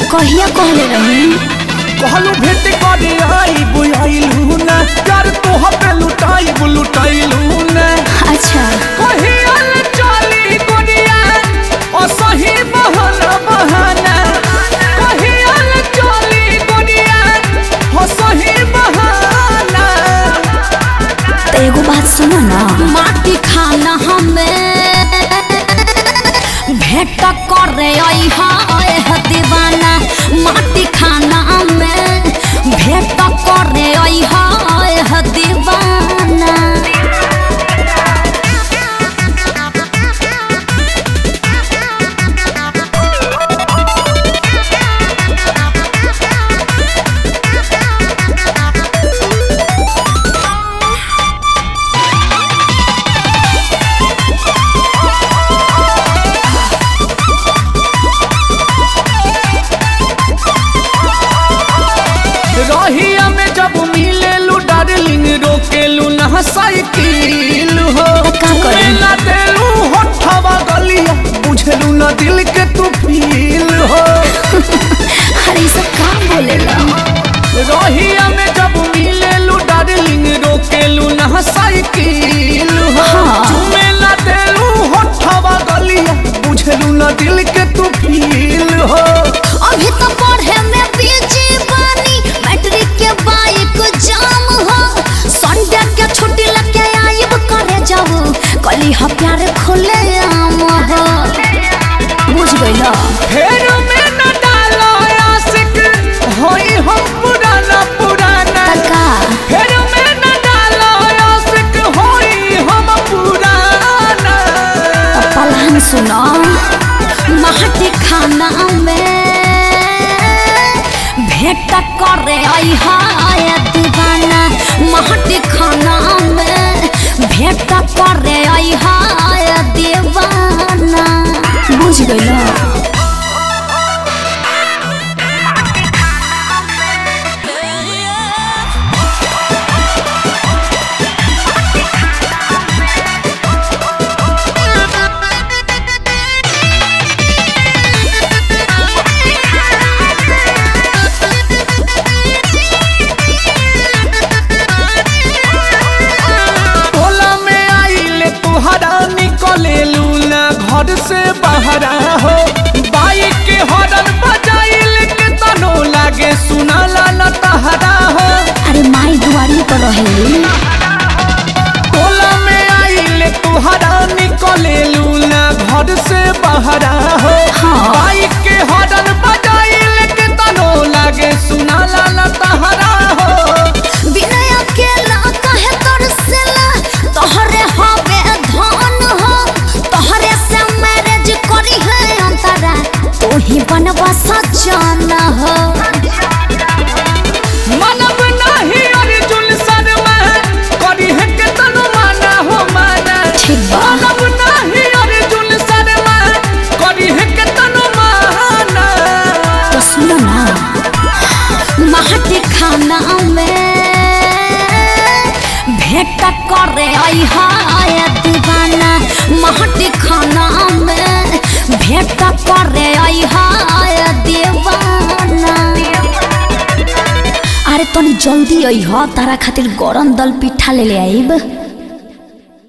कहिया कहले रही कहलू भेट करे आई बुआइलू ना यार तोह पे लुटाई लुटाइलू ना अच्छा कहियल चली दुनिया ओ सही बहाना बहाना कहियल चली दुनिया ओ सही बहाना तो एगो बात सुनो ना माटी खाना हमें भेंट करे आई है दीवाना माटी खाना में भेंट करे आई है दीवाना रहिया में जब मिलेलू डार्लिंग रोकेलू ना साइकिल हो का करी? मेला देलू होठवा गलिया बुझलू ना दिल के तू फील हो अरे ये सब काम बोलेला रहिया में जब मिलेलू डार्लिंग रोकेलू ना साइकिल हो हाँ। मेला देलू होठवा गलिया बुझलू ना दिल के तू फील हो अभी तो पढ़े में बीजी बानी मैट्रिक के बाइक जाम हो संडे के छुट्टी लेके आइब करे जाऊ कली ह प्यार खोले आम हो बुझ गइला फेर में न डालो आशिक होई हम पुराना पुराना तका फेर में न डालो आशिक होई हम पुराना पलान सुनो माटी खाना में भेंट करे आई हाय दीवाना माटी खाना में भेंट करे आई हाय दीवाना बुझ गइला टोला में आइले तुहरा निकले लूना घर से बाहरा हो बाइक के हॉर्न बजाइल के तनो लागे सुना ला तहरा हो अरे माई दुआरी पर रहेली टोला में आइले तुहरा निकले लूना घर से बाहरा हो हाँ। बाइक के हॉर्न बजाइल के तनो लागे सुना ला तहरा हो बिना अकेला कहे तरसला तोहरे हवे धन हो तोहरे से मैरिज करी है अंतरा तू ही बनवा सजन हो मनब नाही अर्जुन शर्मा करी है के तनु माना हो माना ठीक बा। मनब नाही अर्जुन शर्मा करी है के तनु माना तो सुनो ना माटी खाना में भेंट करे आई हाय दीवाना माटी खाना में भेंट करे आई हाय दीवाना अरे तनी जल्दी आई ह तारा खातिर गरम दल पिठा ले ले आइब